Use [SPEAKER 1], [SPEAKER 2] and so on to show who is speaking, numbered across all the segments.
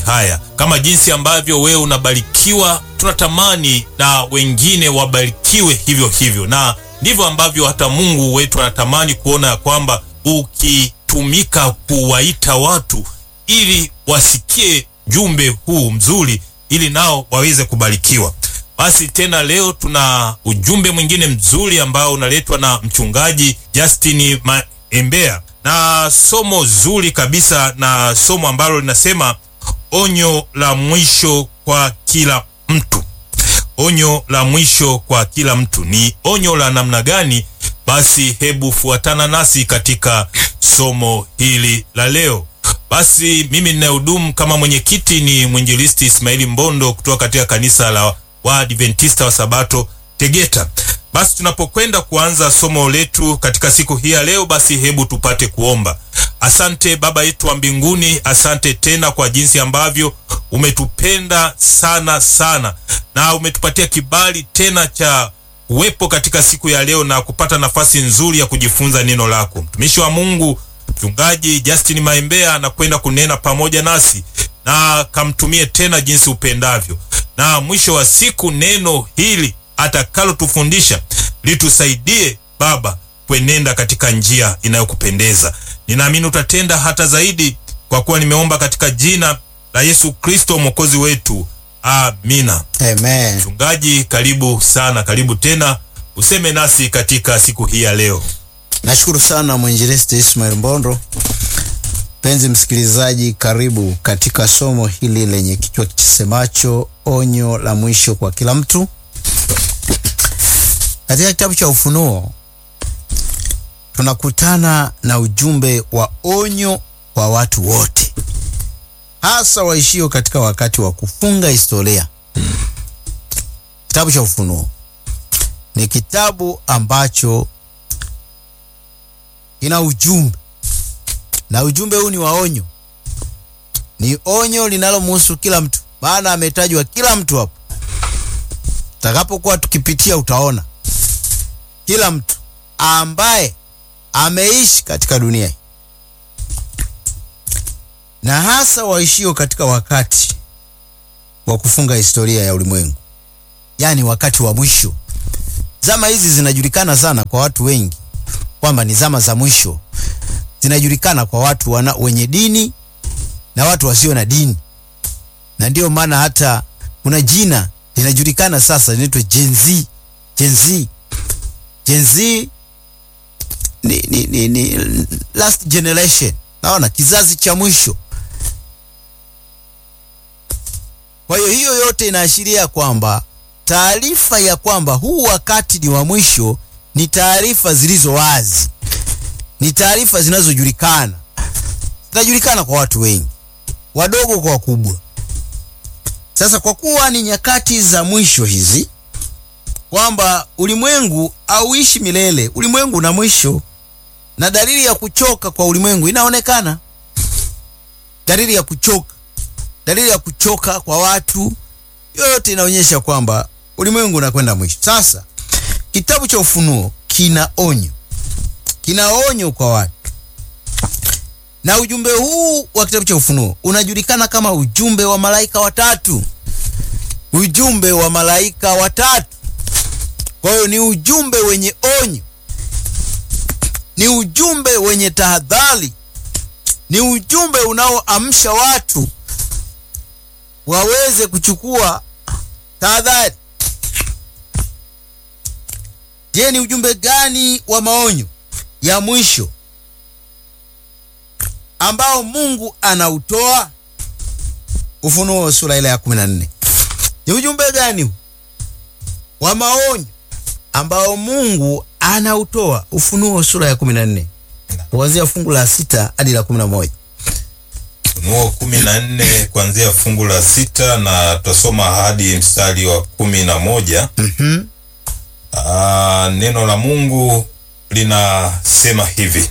[SPEAKER 1] haya. Kama jinsi ambavyo wewe unabarikiwa, tunatamani na wengine wabarikiwe hivyo hivyo, na ndivyo ambavyo hata Mungu wetu anatamani kuona ya kwamba ukitumika kuwaita watu ili wasikie jumbe huu mzuri, ili nao waweze kubarikiwa. Basi tena leo tuna ujumbe mwingine mzuri ambao unaletwa na mchungaji Justin Maembea na somo zuri kabisa, na somo ambalo linasema onyo la mwisho kwa kila mtu. Onyo la mwisho kwa kila mtu ni onyo la namna gani? Basi hebu fuatana nasi katika somo hili la leo. Basi mimi ninayehudumu kama mwenyekiti ni mwinjilisti Ismaili Mbondo kutoka katika kanisa la Waadventista wa Sabato Tegeta. Basi tunapokwenda kuanza somo letu katika siku hii ya leo, basi hebu tupate kuomba. Asante Baba yetu wa mbinguni, asante tena kwa jinsi ambavyo umetupenda sana sana na umetupatia kibali tena cha uwepo katika siku ya leo na kupata nafasi nzuri ya kujifunza neno lako. Mtumishi wa Mungu Mchungaji Justin Maembea anakwenda kunena pamoja nasi na kamtumie tena jinsi upendavyo, na mwisho wa siku neno hili atakalotufundisha litusaidie Baba kwenenda katika njia inayokupendeza. Ninaamini utatenda hata zaidi, kwa kuwa nimeomba katika jina la Yesu Kristo mwokozi wetu, amina.
[SPEAKER 2] Amen.
[SPEAKER 1] Mchungaji, karibu sana, karibu tena useme nasi katika siku hii ya leo.
[SPEAKER 2] Nashukuru sana mwinjilisti Ismail Mbondo. Mpenzi msikilizaji, karibu katika somo hili lenye kichwa kisemacho onyo la mwisho kwa kila mtu. Katika kitabu cha Ufunuo tunakutana na ujumbe wa onyo kwa watu wote, hasa waishio katika wakati wa kufunga historia. Kitabu cha Ufunuo ni kitabu ambacho ina ujumbe na ujumbe huu ni wa onyo, ni onyo linalomhusu kila mtu, maana ametajwa kila mtu hapo. Takapokuwa tukipitia, utaona kila mtu ambaye ameishi katika dunia hii, na hasa waishio katika wakati wa kufunga historia ya ulimwengu, yaani wakati wa mwisho. Zama hizi zinajulikana sana kwa watu wengi kwamba ni zama za mwisho. Zinajulikana kwa watu wana, wenye dini na watu wasio na dini, na ndiyo maana hata kuna jina linajulikana sasa linaitwa Gen Z. Gen Z, Gen Z ni, ni, ni, ni last generation, naona kizazi cha mwisho. Kwa hiyo hiyo yote inaashiria kwamba taarifa ya kwamba huu wakati ni wa mwisho ni taarifa zilizo wazi, ni taarifa zinazojulikana, zinajulikana kwa watu wengi, wadogo kwa wakubwa. Sasa kwa kuwa ni nyakati za mwisho hizi, kwamba ulimwengu hauishi milele, ulimwengu una mwisho, na dalili ya kuchoka kwa ulimwengu inaonekana. Dalili ya kuchoka, dalili ya kuchoka kwa watu, yote inaonyesha kwamba ulimwengu unakwenda mwisho. Sasa kitabu cha Ufunuo kina onyo, kina onyo kwa watu, na ujumbe huu wa kitabu cha Ufunuo unajulikana kama ujumbe wa malaika watatu. Ujumbe wa malaika watatu. Kwa hiyo ni ujumbe wenye onyo, ni ujumbe wenye tahadhari, ni ujumbe unaoamsha watu waweze kuchukua tahadhari. Je, ni ujumbe gani wa maonyo ya mwisho ambao Mungu anautoa? Ufunuo sura ile ya 14. Ni ujumbe gani huu wa maonyo ambao Mungu anautoa? Ufunuo sura ya 14 kuanzia fungu la sita hadi la 11.
[SPEAKER 1] Ufunuo kumi na nne kuanzia fungu la sita na tutasoma hadi mstari wa kumi na moja.
[SPEAKER 2] Mhm.
[SPEAKER 1] Aa, neno la Mungu linasema hivi.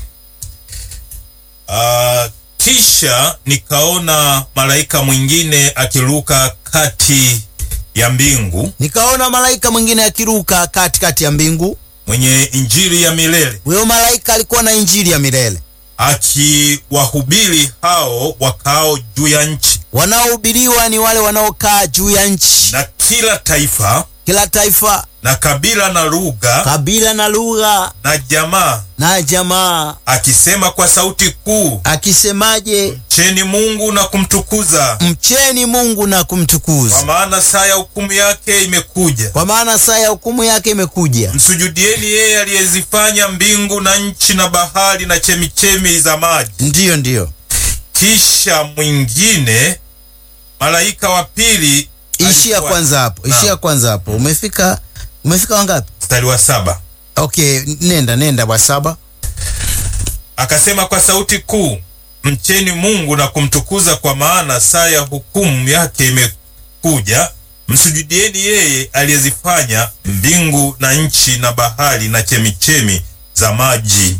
[SPEAKER 1] Aa, kisha nikaona malaika mwingine akiruka kati ya mbingu
[SPEAKER 2] Nikaona malaika mwingine akiruka katikati ya mbingu.
[SPEAKER 1] mwenye injili ya milele
[SPEAKER 2] Huyo malaika alikuwa na injili ya milele,
[SPEAKER 1] akiwahubiri hao wakao juu ya nchi
[SPEAKER 2] wanaohubiriwa ni wale wanaokaa juu ya nchi,
[SPEAKER 1] na kila taifa
[SPEAKER 2] kila taifa,
[SPEAKER 1] na kabila na lugha
[SPEAKER 2] kabila na lugha
[SPEAKER 1] na jamaa,
[SPEAKER 2] na jamaa,
[SPEAKER 1] akisema kwa sauti kuu,
[SPEAKER 2] akisemaje?
[SPEAKER 1] mcheni Mungu na kumtukuza,
[SPEAKER 2] Mcheni Mungu na
[SPEAKER 1] kwa
[SPEAKER 2] kumtukuza,
[SPEAKER 1] maana saa ya hukumu yake imekuja.
[SPEAKER 2] kwa maana saa ya hukumu yake imekuja.
[SPEAKER 1] Msujudieni yeye aliyezifanya mbingu na nchi na bahari na chemichemi za maji.
[SPEAKER 2] Ndiyo, ndiyo,
[SPEAKER 1] Kisha mwingine malaika wa pili
[SPEAKER 2] ishia
[SPEAKER 1] alikuwa-
[SPEAKER 2] kwanza hapo,
[SPEAKER 1] Naam.
[SPEAKER 2] ishia kwanza hapo. Umefika, umefika wangapi?
[SPEAKER 1] mstari wa saba
[SPEAKER 2] Okay, nenda nenda wa saba.
[SPEAKER 1] akasema kwa sauti kuu, mcheni Mungu na kumtukuza, kwa maana saa ya hukumu yake imekuja. Msujudieni yeye aliyezifanya mbingu na nchi na bahari na chemichemi za maji.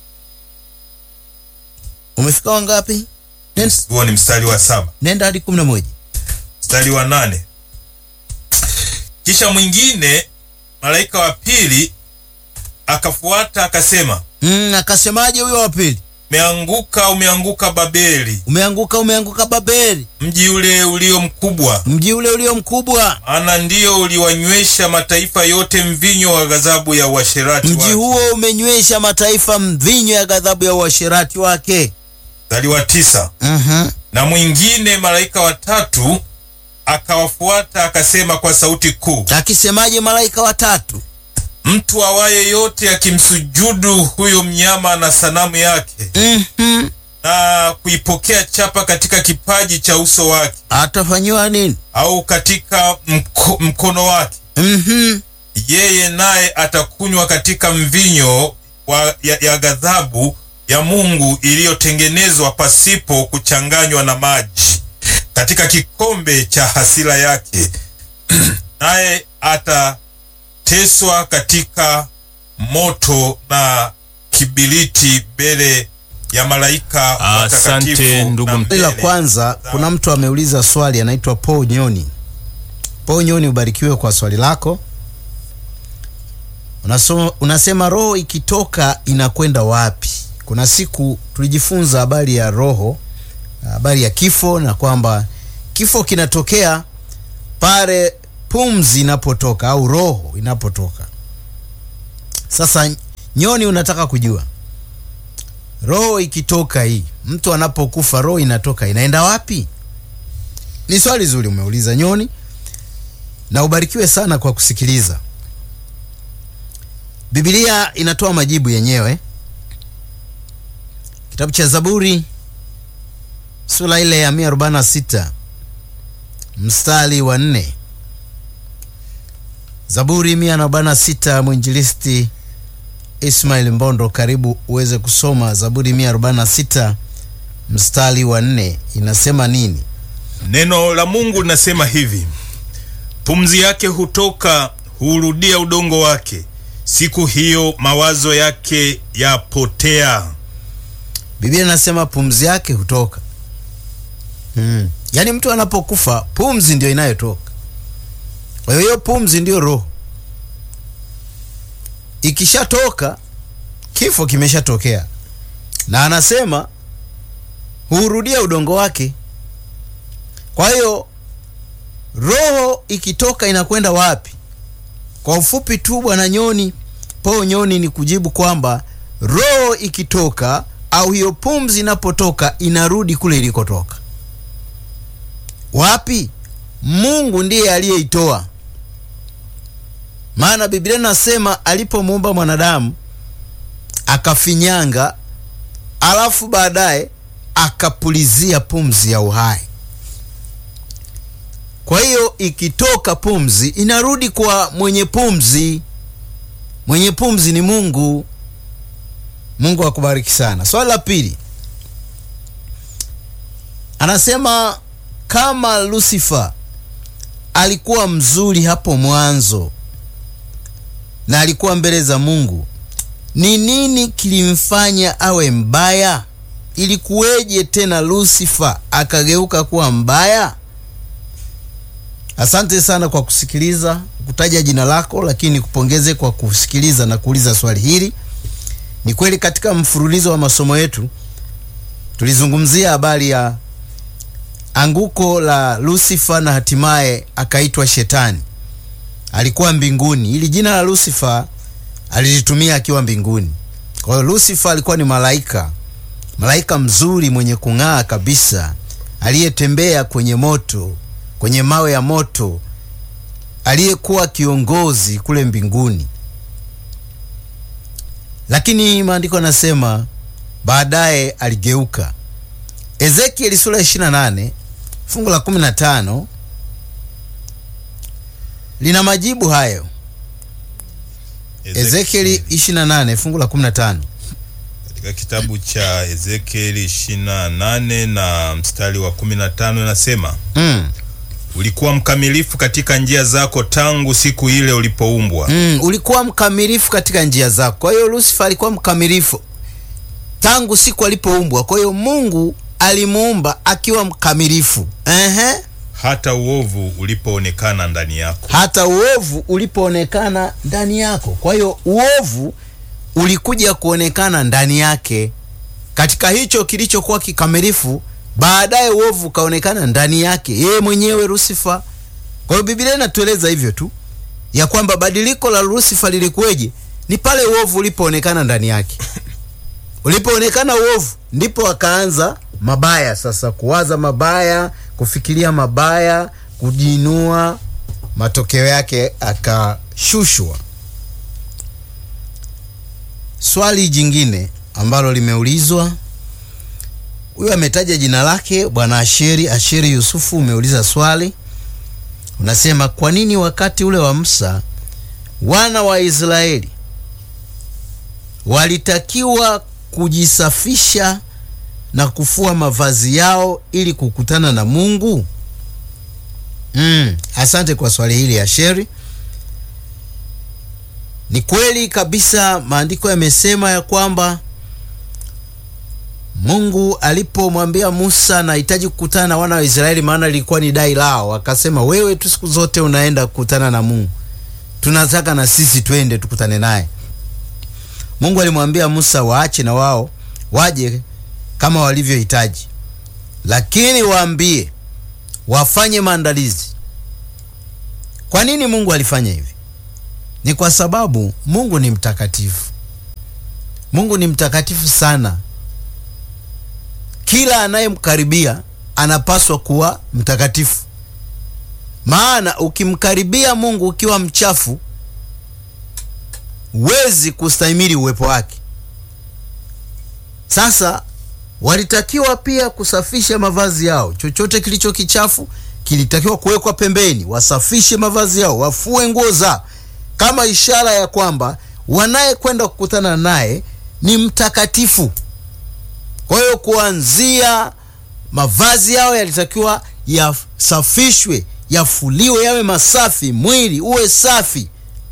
[SPEAKER 2] Umefika wangapi? Nenda,
[SPEAKER 1] Huo ni mstari wa saba.
[SPEAKER 2] nenda hadi kumi na moja.
[SPEAKER 1] Mstari wa nane kisha mwingine malaika wa pili akafuata akasema,
[SPEAKER 2] Mm, akasemaje huyo wa pili?
[SPEAKER 1] umeanguka, umeanguka Babeli,
[SPEAKER 2] Umeanguka, umeanguka Babeli,
[SPEAKER 1] mji ule ulio mkubwa
[SPEAKER 2] mji ule ulio mkubwa.
[SPEAKER 1] maana ndiyo uliwanywesha mataifa yote mvinyo wa ghadhabu ya uasherati
[SPEAKER 2] Mji
[SPEAKER 1] wake.
[SPEAKER 2] huo umenywesha mataifa mvinyo ya ghadhabu ya uasherati wake.
[SPEAKER 1] Mstari wa tisa
[SPEAKER 2] Mhm.
[SPEAKER 1] na mwingine malaika watatu akawafuata akasema kwa sauti kuu,
[SPEAKER 2] Akisemaje malaika watatu?
[SPEAKER 1] mtu awaye yote akimsujudu huyo mnyama na sanamu yake
[SPEAKER 2] Mhm.
[SPEAKER 1] na kuipokea chapa katika kipaji cha uso wake
[SPEAKER 2] Atafanyiwa nini?
[SPEAKER 1] au katika mko, mkono wake,
[SPEAKER 2] Mhm.
[SPEAKER 1] yeye naye atakunywa katika mvinyo wa, ya, ya ghadhabu ya Mungu iliyotengenezwa pasipo kuchanganywa na maji katika kikombe cha hasira yake, naye atateswa katika moto na kibiliti mbele ya malaika watakatifu watakatifu ndugu na
[SPEAKER 2] Swali la
[SPEAKER 1] mbele
[SPEAKER 2] kwanza, kuna mtu ameuliza swali, anaitwa Paul Nyoni. Paul Nyoni, ubarikiwe kwa swali lako. Unasoma, unasema roho ikitoka inakwenda wapi? Kuna siku tulijifunza habari ya roho, habari ya kifo, na kwamba kifo kinatokea pale pumzi inapotoka au roho inapotoka. Sasa Nyoni, unataka kujua roho ikitoka hii, mtu anapokufa roho inatoka inaenda wapi? Ni swali zuri umeuliza Nyoni, na ubarikiwe sana kwa kusikiliza. Biblia inatoa majibu yenyewe. Kitabu cha Zaburi sura ile ya 146 mstari wa nne. Zaburi 146, mwinjilisti Ismail Mbondo, karibu uweze kusoma Zaburi 146 mstari wa nne, inasema nini?
[SPEAKER 1] Neno la Mungu linasema hivi: pumzi yake hutoka, huurudia udongo wake, siku hiyo mawazo yake yapotea.
[SPEAKER 2] Biblia inasema pumzi yake hutoka. Hmm. Yaani mtu anapokufa pumzi ndio inayotoka. Kwa hiyo hiyo pumzi ndio roho. Ikishatoka kifo kimeshatokea, na anasema huurudia udongo wake. Kwa hiyo roho ikitoka inakwenda wapi? Kwa ufupi tu, bwana Nyoni, po Nyoni, ni kujibu kwamba roho ikitoka au hiyo pumzi inapotoka inarudi kule ilikotoka. Wapi? Mungu ndiye aliyeitoa. Maana Biblia inasema alipomuumba mwanadamu akafinyanga, alafu baadaye akapulizia pumzi ya uhai. Kwa hiyo ikitoka pumzi inarudi kwa mwenye pumzi. Mwenye pumzi ni Mungu. Mungu akubariki sana. Swali la pili, anasema kama Lucifer alikuwa mzuri hapo mwanzo na alikuwa mbele za Mungu, ni nini kilimfanya awe mbaya? Ilikuweje tena Lucifer akageuka kuwa mbaya? Asante sana kwa kusikiliza, kutaja jina lako, lakini kupongeze kwa kusikiliza na kuuliza swali hili. Ni kweli katika mfululizo wa masomo yetu tulizungumzia habari ya anguko la Lucifer na hatimaye akaitwa Shetani. Alikuwa mbinguni. Ili jina la Lucifer alilitumia akiwa mbinguni. Kwa hiyo Lucifer alikuwa ni malaika, malaika mzuri mwenye kung'aa kabisa, aliyetembea kwenye moto, kwenye mawe ya moto, aliyekuwa kiongozi kule mbinguni. Lakini maandiko yanasema baadaye aligeuka. Ezekieli sura ya 28 fungu la 15 lina majibu hayo. Ezekieli 28 fungu la 15.
[SPEAKER 1] katika kitabu cha Ezekieli 28 na mstari wa 15 inasema
[SPEAKER 2] Mm.
[SPEAKER 1] ulikuwa mkamilifu katika njia zako tangu siku ile ulipoumbwa
[SPEAKER 2] Mm, ulikuwa mkamilifu katika njia zako. Kwa hiyo Lucifer alikuwa mkamilifu tangu siku alipoumbwa. Kwa hiyo Mungu alimuumba akiwa mkamilifu. Ehe.
[SPEAKER 1] hata uovu ulipoonekana ndani yako.
[SPEAKER 2] hata uovu ulipoonekana ndani yako. Kwa hiyo uovu ulikuja kuonekana ndani yake katika hicho kilichokuwa kikamilifu, baadaye uovu ukaonekana ndani yake yeye mwenyewe Lucifer. Kwa hiyo Biblia inatueleza hivyo tu ya kwamba badiliko la Lucifer lilikuweje? Ni pale uovu ulipoonekana ndani yake. Ulipoonekana uovu, ndipo akaanza mabaya sasa, kuwaza mabaya, kufikiria mabaya, kujiinua. Matokeo yake akashushwa. Swali jingine ambalo limeulizwa, huyu ametaja jina lake, bwana Asheri, Asheri Yusufu. Umeuliza swali, unasema kwa nini wakati ule wa Musa wana wa Israeli walitakiwa kujisafisha na kufua mavazi yao ili kukutana na Mungu? Mm, asante kwa swali hili Asheri. Ni kweli kabisa, maandiko yamesema ya kwamba Mungu alipomwambia Musa nahitaji kukutana na wana wa Israeli, maana lilikuwa ni dai lao, akasema wewe tu siku zote unaenda kukutana na Mungu, tunataka na sisi twende tukutane naye. Mungu alimwambia Musa waache na wao waje kama walivyohitaji, lakini waambie wafanye maandalizi. Kwa nini Mungu alifanya hivi? Ni kwa sababu Mungu ni mtakatifu. Mungu ni mtakatifu sana. Kila anayemkaribia anapaswa kuwa mtakatifu, maana ukimkaribia Mungu ukiwa mchafu, huwezi kustahimili uwepo wake. Sasa walitakiwa pia kusafisha mavazi yao. Chochote kilicho kichafu kilitakiwa kuwekwa pembeni, wasafishe mavazi yao, wafue nguo zao, kama ishara ya kwamba wanayekwenda kukutana naye ni mtakatifu. Kwa hiyo kuanzia mavazi yao yalitakiwa yasafishwe, yafuliwe, yawe masafi, mwili uwe safi.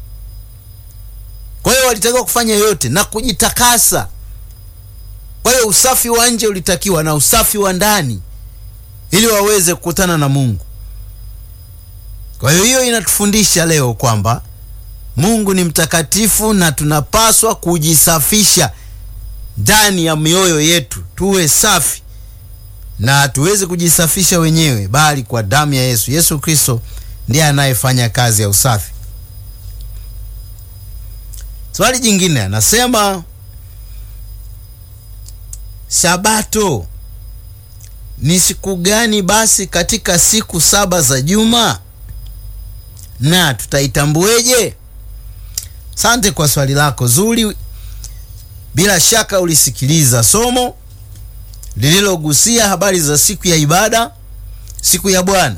[SPEAKER 2] Kwa hiyo walitakiwa kufanya yote na kujitakasa. Kwa hiyo usafi wa nje ulitakiwa na usafi wa ndani ili waweze kukutana na Mungu. Kwa hiyo hiyo inatufundisha leo kwamba Mungu ni mtakatifu na tunapaswa kujisafisha ndani ya mioyo yetu, tuwe safi na tuweze kujisafisha wenyewe, bali kwa damu ya Yesu. Yesu Kristo ndiye anayefanya kazi ya usafi. Swali jingine anasema Sabato ni siku gani basi katika siku saba za juma na tutaitambueje? Asante kwa swali lako zuri. Bila shaka ulisikiliza somo lililogusia habari za siku ya ibada, siku ya Bwana.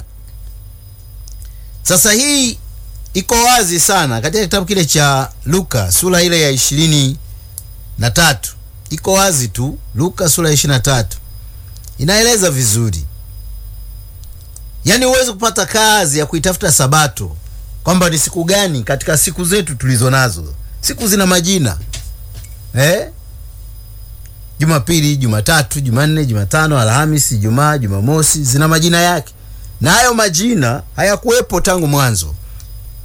[SPEAKER 2] Sasa hii iko wazi sana katika kitabu kile cha Luka sura ile ya ishirini na tatu iko wazi tu. Luka sura ya ishirini na tatu inaeleza vizuri, yaani huwezi kupata kazi ya kuitafuta sabato kwamba ni siku gani katika siku zetu tulizo nazo. Siku zina majina eh? Jumapili, Jumatatu, Jumanne, Jumatano, Alhamisi, Ijumaa, Jumamosi zina majina yake, na hayo majina hayakuwepo tangu mwanzo,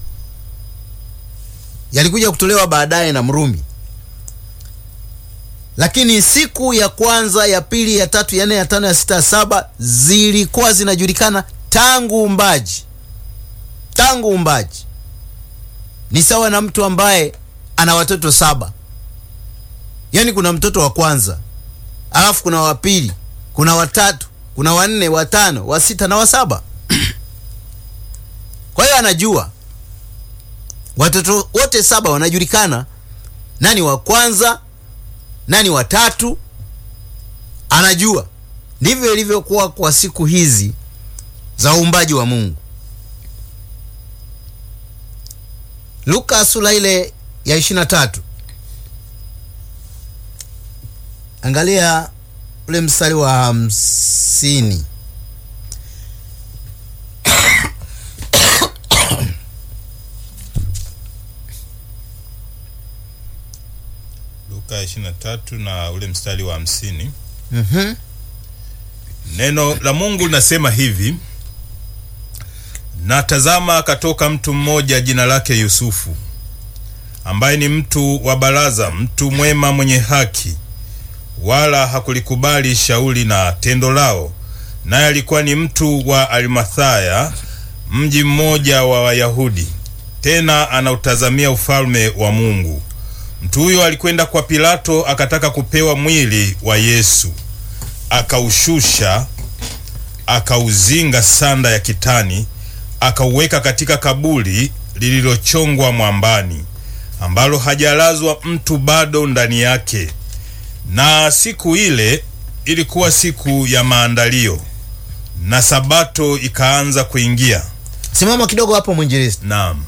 [SPEAKER 2] yalikuja kutolewa baadaye na Mrumi. lakini siku ya kwanza ya pili ya tatu ya nne ya tano ya sita ya saba zilikuwa zinajulikana tangu umbaji tangu umbaji ni sawa na mtu ambaye ana watoto saba yaani kuna mtoto wa kwanza alafu kuna wa pili kuna watatu kuna wanne watano wa sita na wa saba kwa hiyo anajua watoto wote saba wanajulikana nani wa kwanza nani watatu anajua ndivyo ilivyokuwa kwa siku hizi za uumbaji wa mungu luka sura ile ya 23 angalia ule mstari wa hamsini
[SPEAKER 1] Luka 23 na ule mstari wa hamsini.
[SPEAKER 2] Mhm.
[SPEAKER 1] Neno la Mungu linasema hivi: na tazama, akatoka mtu mmoja jina lake Yusufu, ambaye ni mtu wa baraza, mtu mwema, mwenye haki, wala hakulikubali shauri na tendo lao, naye alikuwa ni mtu wa Arimathaya, mji mmoja wa Wayahudi, tena anautazamia ufalme wa Mungu. Mtu huyo alikwenda kwa Pilato akataka kupewa mwili wa Yesu, akaushusha, akauzinga sanda ya kitani, akauweka katika kaburi lililochongwa mwambani, ambalo hajalazwa mtu bado ndani yake. Na siku ile ilikuwa siku ya maandalio, na sabato ikaanza kuingia.
[SPEAKER 2] simama kidogo hapo mwinjilisti
[SPEAKER 1] Naam,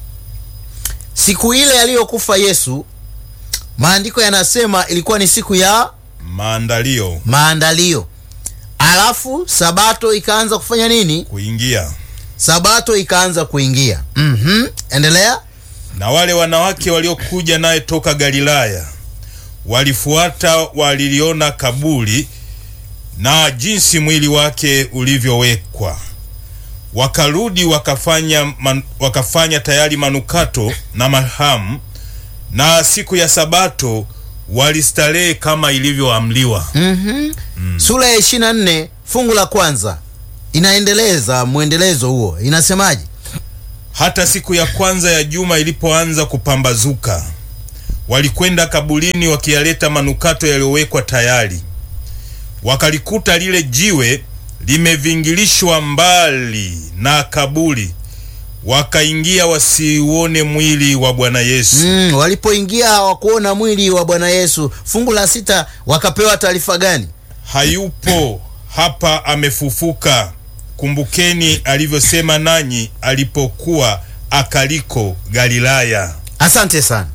[SPEAKER 2] siku ile aliyokufa yesu maandiko yanasema ilikuwa ni siku ya
[SPEAKER 1] maandalio
[SPEAKER 2] maandalio alafu sabato ikaanza kufanya nini
[SPEAKER 1] kuingia.
[SPEAKER 2] sabato ikaanza kuingia mm endelea
[SPEAKER 1] Na wale wanawake waliokuja naye toka Galilaya walifuata, waliliona kaburi na jinsi mwili wake ulivyowekwa. Wakarudi wakafanya, man, wakafanya tayari manukato na marhamu, na siku ya Sabato walistarehe kama ilivyoamliwa.
[SPEAKER 2] mm-hmm. sura ya 24 fungu la kwanza inaendeleza mwendelezo huo inasemaje
[SPEAKER 1] Hata siku ya kwanza ya juma ilipoanza kupambazuka, walikwenda kaburini wakiyaleta manukato yaliyowekwa tayari. Wakalikuta lile jiwe limevingilishwa mbali na kaburi, wakaingia wasiuone mwili wa Bwana Yesu.
[SPEAKER 2] mm, walipoingia hawakuona mwili wa bwana yesu fungu la sita wakapewa taarifa gani
[SPEAKER 1] Hayupo hapa, amefufuka. Kumbukeni alivyosema nanyi alipokuwa akaliko Galilaya.
[SPEAKER 2] asante sana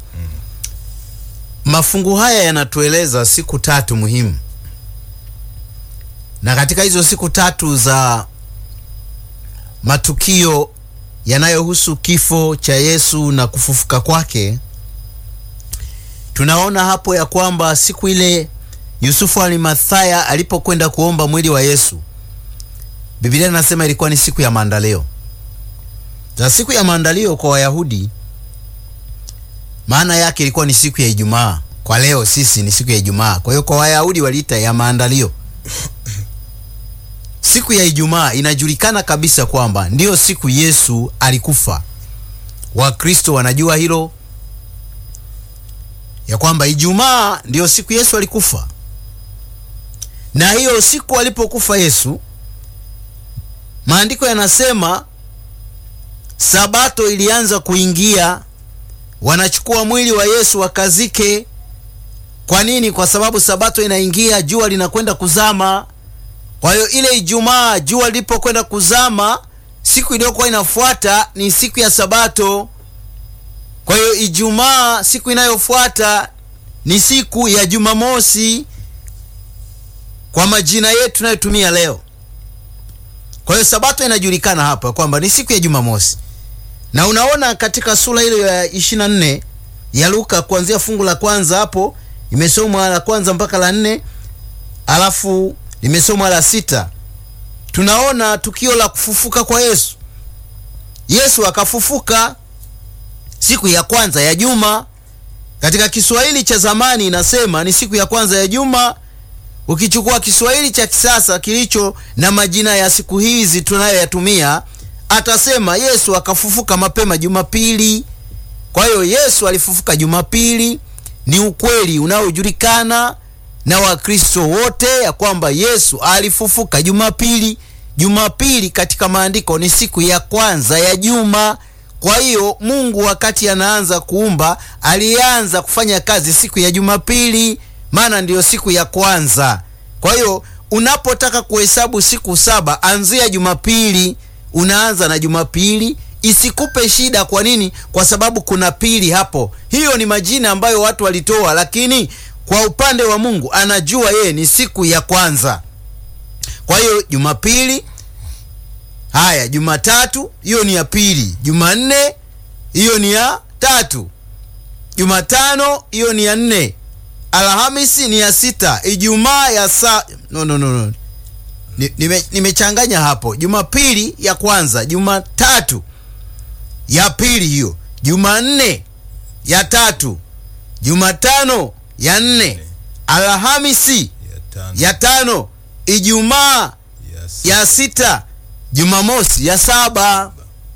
[SPEAKER 2] mafungu haya yanatueleza siku tatu muhimu na katika hizo siku tatu za matukio yanayohusu kifo cha yesu na kufufuka kwake tunaona hapo ya kwamba siku ile yusufu alimathaya alipokwenda kuomba mwili wa yesu biblia inasema ilikuwa ni siku ya maandalio na siku ya maandalio kwa wayahudi maana yake ilikuwa ni siku ya ijumaa kwa leo sisi ni siku ya ijumaa kwa hiyo kwa wayahudi waliita ya maandalio siku ya ijumaa inajulikana kabisa kwamba ndiyo siku yesu alikufa wakristo wanajua hilo ya kwamba ijumaa ndiyo siku yesu alikufa na hiyo siku alipokufa yesu maandiko yanasema sabato ilianza kuingia wanachukua mwili wa yesu wakazike kwa nini kwa sababu sabato inaingia jua linakwenda kuzama kwa hiyo ile ijumaa jua lilipokwenda kuzama siku iliyokuwa inafuata ni siku ya sabato kwa hiyo ijumaa siku inayofuata ni siku ya jumamosi kwa majina yetu tunayotumia leo kwa hiyo sabato inajulikana hapa kwamba ni siku ya jumamosi na unaona katika sura ile ya 24 ya luka kuanzia fungu la kwanza hapo imesomwa la kwanza mpaka la nne alafu limesomwa la sita tunaona tukio la kufufuka kwa yesu yesu akafufuka siku ya kwanza ya juma Katika Kiswahili cha zamani inasema ni siku ya kwanza ya juma. Ukichukua Kiswahili cha kisasa kilicho na majina ya siku hizi tunayoyatumia, atasema Yesu akafufuka mapema Jumapili. Kwa hiyo Yesu alifufuka Jumapili. Ni ukweli unaojulikana na Wakristo wote ya kwamba Yesu alifufuka Jumapili. Jumapili katika maandiko ni siku ya kwanza ya juma. Kwa hiyo Mungu wakati anaanza kuumba alianza kufanya kazi siku ya Jumapili, maana ndiyo siku ya kwanza. Kwa hiyo unapotaka kuhesabu siku saba, anzia Jumapili, unaanza na Jumapili. Isikupe shida. Kwa nini? Kwa sababu kuna pili hapo. Hiyo ni majina ambayo watu walitoa, lakini kwa upande wa Mungu anajua yeye ni siku ya kwanza. Kwa hiyo Jumapili Haya, Jumatatu hiyo ni ya pili, Jumanne hiyo ni ya tatu, Jumatano hiyo ni ya nne, Alhamisi ni ya sita, Ijumaa ya sa no, no, no, no. Nime, nimechanganya hapo. Jumapili ya kwanza, Jumatatu ya pili, hiyo Jumanne ya tatu, Jumatano ya nne, Alhamisi ya tano, Ijumaa ya sita Jumamosi ya saba.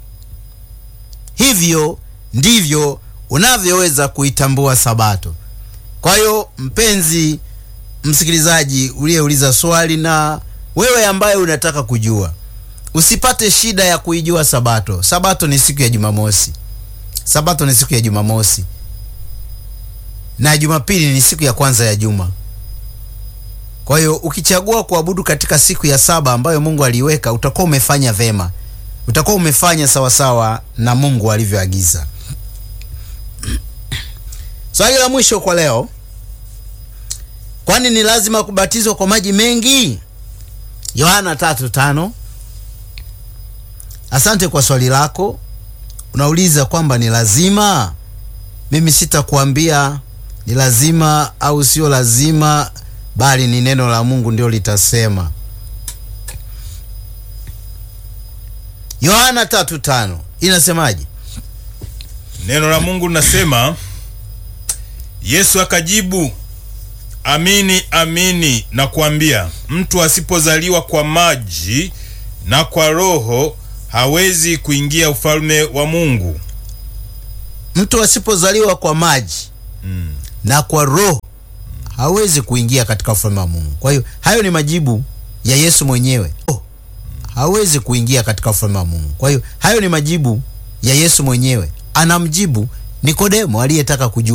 [SPEAKER 2] Hivyo ndivyo unavyoweza kuitambua Sabato. Kwa hiyo mpenzi msikilizaji uliyeuliza swali na wewe ambaye unataka kujua, usipate shida ya kuijua Sabato. Sabato ni siku ya Jumamosi. Sabato ni siku ya Jumamosi na Jumapili ni siku ya kwanza ya juma. Kwa hiyo ukichagua kuabudu katika siku ya saba ambayo Mungu aliiweka, utakuwa umefanya vema, utakuwa umefanya sawasawa na Mungu alivyoagiza. Swali la mwisho kwa leo, kwani ni lazima kubatizwa kwa maji mengi? Yohana tatu tano. Asante kwa swali lako. Unauliza kwamba ni lazima. Mimi sitakuambia ni lazima au sio lazima bali ni neno la Mungu ndio litasema. Yohana tatu tano inasemaje?
[SPEAKER 1] Neno la Mungu linasema, Yesu akajibu, amini amini nakuambia, mtu asipozaliwa kwa maji na kwa Roho hawezi kuingia ufalme wa Mungu.
[SPEAKER 2] Mtu asipozaliwa kwa maji
[SPEAKER 1] Mm.
[SPEAKER 2] na kwa Roho hawezi kuingia katika ufalme wa Mungu. Kwa hiyo hayo ni majibu ya Yesu mwenyewe. Oh, hawezi kuingia katika ufalme wa Mungu. Kwa hiyo hayo ni majibu ya Yesu mwenyewe, anamjibu Nikodemo aliyetaka kujua